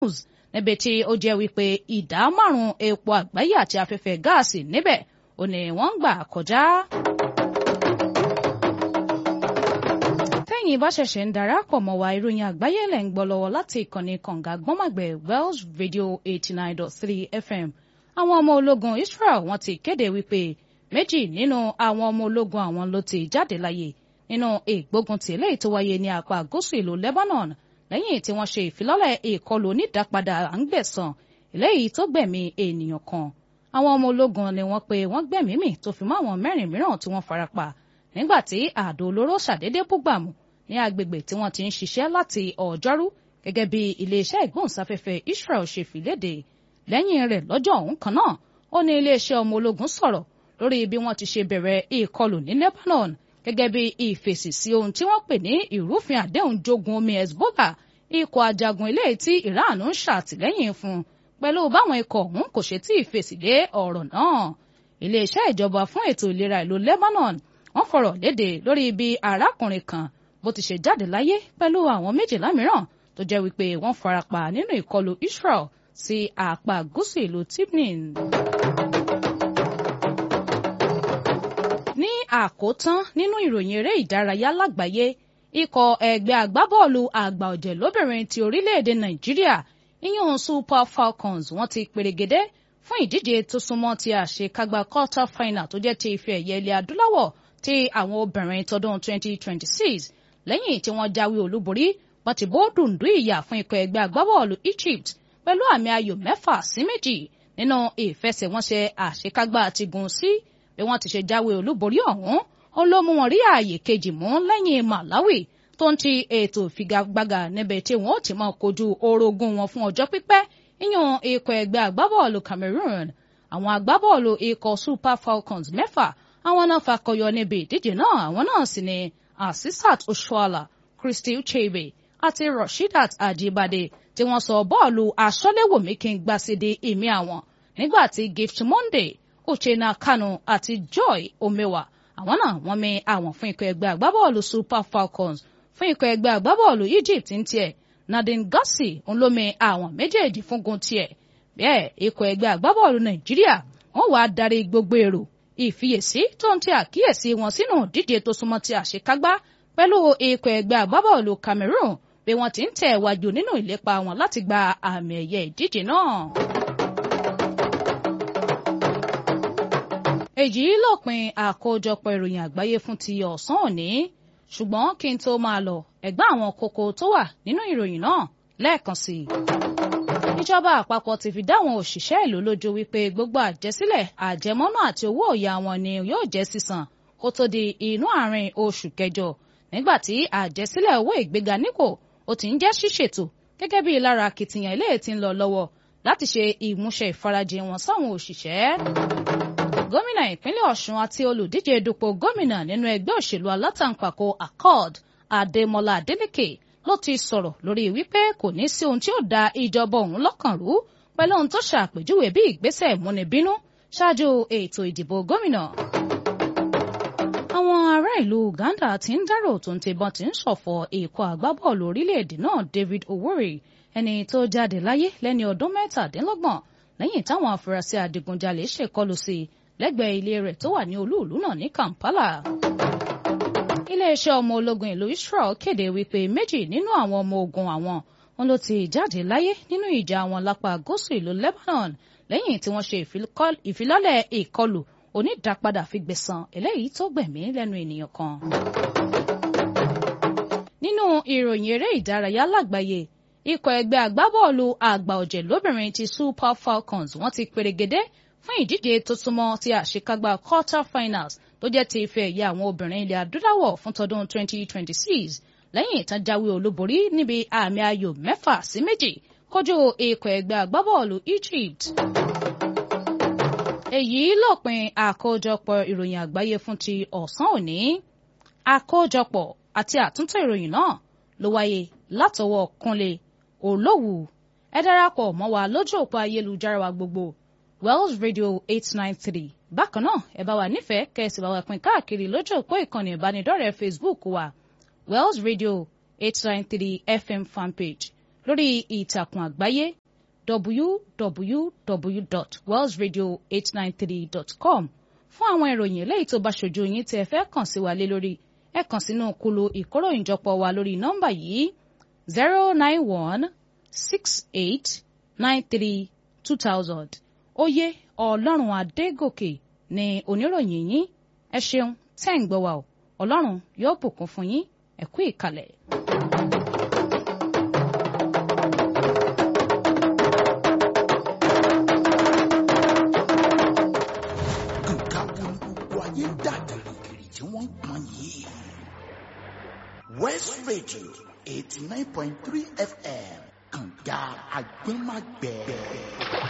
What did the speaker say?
Hormuz níbi tí ó jẹ́ wípé ìdá márùn-ún epo àgbáyé àti afẹ́fẹ́ gáàsì níbẹ̀ ò ní wọ́n ń gbà kọjá. tẹ́yìn bá ṣẹ̀ṣẹ̀ ń darapọ̀ mọ́ wa ìròyìn àgbáyé lẹ̀ ń gbọ́ lọ́wọ́ láti ìkànnì kànga gbọ́màgbẹ̀ Wells Radio eighty nine dot three FM àwọn ọmọ ológun Israel wọ́n ti kéde wípé méjì nínú àwọn ọmọ ológun àwọn ló ti jáde láyé nínú ìgbóguntì eléyìí tó wáyé ní apá gúúsù ìlú Lebanon lẹ́yìn tí wọ́n ṣe ìfilọ́lẹ̀ ìkọlù onídàpadà à ń gbẹ̀san eléyìí tó gbẹ̀mí ènìyàn kan àwọn ọmọ ológun ni wọ́n pé wọ́n gbẹ̀mí mì tó fi mọ́ àwọn mẹ́rin mìíràn tí wọ́n farapa nígbà tí àdó olóró ṣàdédé búgbàmù ní agbègbè tí wọ́n ti ń ṣiṣẹ́ láti ọjọ́rú gẹ́gẹ́ bí iléeṣẹ́ ìgbóhùnsáfẹ́fẹ́ Israel ṣe fìlédè lẹ́yìn rẹ̀ lọ́jọ́ ọ̀hún kan náà ó ní iléeṣẹ́ ọmọ ológun sọ̀rọ̀ lórí bí wọ́n ti ṣe bẹ̀rẹ̀ ìkọlù ní Lebanon gẹ́gẹ́ bí ìfèsì sí ohun tí wọ́n pè ní ìrúfin àdéhùn jogun omi Hezbollah ikọ̀ ajagun ilé tí Iran ń ṣàtìlẹ́yìn fún pẹ̀lú báwọn ikọ̀ ọ̀hún kò ṣe tí ìfèsì lé ọ̀rọ̀ náà iléeṣẹ́ ìjọba fún ètò ìlera ìlú Lebanon wọ́n fọ̀rọ̀ léde lórí bí arákùnrin kan bó ti ṣe jáde láyé pẹ̀lú àwọn méjìlá mìíràn tó jẹ́ wípé wọ́n farapa nínú ìkọlù Israel sí apá gúúsù ìlú Tibnin. ní àkótán nínú ìròyìn eré ìdárayá lágbàáyé ikọ̀ ẹgbẹ́ agbábọ́ọ̀lù àgbà ọ̀jẹ̀ lóbìnrin ti orílẹ̀-èdè Nàìjíríà ìyún Super Falcons wọ́n ti pèrègédé fún ìdíje tó súnmọ́ ti àṣekágbá quarter final tó jẹ́ ti ife ẹ̀yẹ ilẹ̀ adúláwọ̀ ti àwọn obìnrin tọdún 2026 lẹ́yìn tí wọ́n jáwé olúborí wọ́n ti bó dùndú ìyà fún ikọ̀ ẹgbẹ́ agbábọ́ọ̀lù Egypt pẹ̀lú àmì ayò mẹ́fà sí méjì nínú ìfẹsẹ̀wọnsẹ̀ àṣekágbá ti gùn sí bí wọ́n ti ṣe jáwé olúborí ọ̀hún ó ló mú wọn rí ààyè kejì mú lẹ́yìn Malawi tó ń ti ètò ìfigagbága níbẹ̀ tí wọ́n ó ti máa kojú orogún wọn fún ọjọ́ pípẹ́ ìyún ikọ̀ ẹgbẹ́ agbábọ́ọ̀lù Cameroon àwọn agbábọ́ọ̀lù ikọ̀ Super Falcons mẹ́fà àwọn náà fakọyọ níbi ìdíje náà àwọn náà sì ni Asisat Oshoala Christy Ucheibe àti Rashidat Ajibade tí wọ́n sọ bọ́ọ̀lù aṣọ́léwòmí kí n gbà sí di ìmí àwọn nígbà tí Gift Monday Uchenna Kanu àti Joy Omewa àwọn náà wọ́n mi àwọn fún ikọ̀ ẹgbẹ́ agbábọ́ọ̀lù Super Falcons fún ikọ̀ ẹgbẹ́ agbábọ́ọ̀lù Egypt ń tiẹ̀ Nadine Gassi ń lómi àwọn méjèèjì fúngun tiẹ̀ bẹ́ẹ̀ ikọ̀ ẹgbẹ́ agbábọ́ọ̀lù Nàìjíríà wọ́n wàá darí gbogbo èrò ìfiyèsí tó ń tẹ àkíyèsí wọn sínú díje tó súnmọ́ ti àṣekágbá pẹ̀lú ikọ̀ ẹgbẹ́ agbábọ́ọ̀lù Cameroon bí wọ́n ti ń tẹ̀ wájú nínú ìlépa wọn láti gba àmì ẹ̀yẹ ìdíje náà. èyí lópin àkójọpọ̀ ìròyìn àgbáyé fún ti ọ̀sán òní ṣùgbọ́n kí n tó máa lọ ẹ̀gbọ́n àwọn kókó tó wà nínú ìròyìn náà lẹ́ẹ̀kan sí i. ìjọba àpapọ̀ ti fi dáwọn òṣìṣẹ́ ìlú lójú wípé gbogbo àjẹsílẹ̀ àjẹmọ́nú àti owó ọ̀yà wọn ni yóò jẹ́ sísan kó tó di inú àárín oṣù kẹjọ nígbà tí àjẹsílẹ̀ owó ìgbéga nípò ó ti ń jẹ́ ṣíṣètò gẹ́gẹ́ bí lára akitiyan ilé tí ń lọ lọ́wọ́ láti ṣe ìmúṣẹ ìfarajìn wọn sáwọn òṣìṣẹ́ gómìnà ìpínlẹ̀ ọ̀ṣun àti olùdíje dupò gómìnà nínú ẹgbẹ́ òṣèlú alátàǹpàkò accord adémọlá adélèké ló ti sọ̀rọ̀ lórí wípé kò ní sí ohun tí ó da ìjọba òun lọ́kàn rú pẹ̀lú ohun tó ṣàpèjúwe bí ìgbésẹ̀ ìmúnibínú ṣáájú ètò ìdìbò gómìnà. àwọn ará ìlú uganda ti ń dárò tó ń tibọn ti ń ṣọ̀fọ̀ ikọ̀ agbábọ́ọ̀lù orílẹ̀-èdè náà david owori ẹni tó jáde láyé lẹ́ni ọdún mẹ́tàdínlọ́gbọ̀n lẹ́yìn táwọn afurasí adigunjalè ṣèkọlù sí i lẹ́gbẹ̀ẹ́ ilé rẹ̀ tó wà ní olúùlú náà ní Kampala. iléeṣẹ́ ọmọ ológun ìlú Israel kéde wípé méjì nínú àwọn ọmọ ogun àwọn wọn ló ti jáde láyé nínú ìjà àwọn lápá gúúsù ìlú Lebanon lẹ́yìn tí wọ́n ṣe ìfilọ́lẹ̀ ìkọlù onídàpadà fi gbẹ̀san eléyìí tó gbẹ̀mí lẹ́nu ènìyàn kan. nínú ìròyìn eré ìdárayá lágbàáyé ikọ̀ ẹgbẹ́ agbábọ́ọ̀lù àgbà ọ̀jẹ̀ lóbìnrin ti Super Falcons wọ́n ti pèrègédé fún ìdíje tó súnmọ́ ti àṣekágbá quarter finals tó jẹ́ ti ife ẹ̀yẹ àwọn obìnrin ilẹ̀ adúláwọ̀ fún tọdún 2026 lẹ́yìn ìtàn jáwé olúborí níbi àmì ayò mẹ́fà sí méjì kojú ikọ̀ ẹgbẹ́ agbábọ́ọ̀lù Egypt. èyí lópin àkójọpọ̀ ìròyìn àgbáyé fún ti ọ̀sán òní àkójọpọ̀ àti àtúntò ìròyìn náà ló wáyé látọwọ́ Kúnlé Olówù ẹ darapọ̀ mọ́ wa lójú òpó ayélujára wa gbogbo Wells Radio eight nine three bákan náà ẹ bá wa nífẹ̀ẹ́ kẹ́sì bá wa pín káàkiri lójú òpó ìkànnì ìbánidọ́rẹ̀ẹ́ Facebook wa Wells Radio eight nine three FM fanpage lórí ìtàkùn àgbáyé www.wellsradio893.com fún àwọn ìròyìn eléyìí tó bá ṣojú yín tí ẹ fẹ́ kàn sí wa lé lórí ẹ kàn sínú kulu ìkóròyìnjọpọ̀ wa lórí nọ́mbà yìí zero nine one six eight nine three two thousand oyè ọlọ́run adégòkè ni oníròyìn yín ẹ ṣeun tẹ́ ń gbọ́ wa o ọlọ́run yóò bùkún fún yín ẹ kú ìkàlẹ̀. nǹkan wo ni gbogbo ayé ń dà gìrìgìrì tí wọ́n ń pọn yìí. west radio eighty nine point three fm kànga agbẹ́magbẹ́.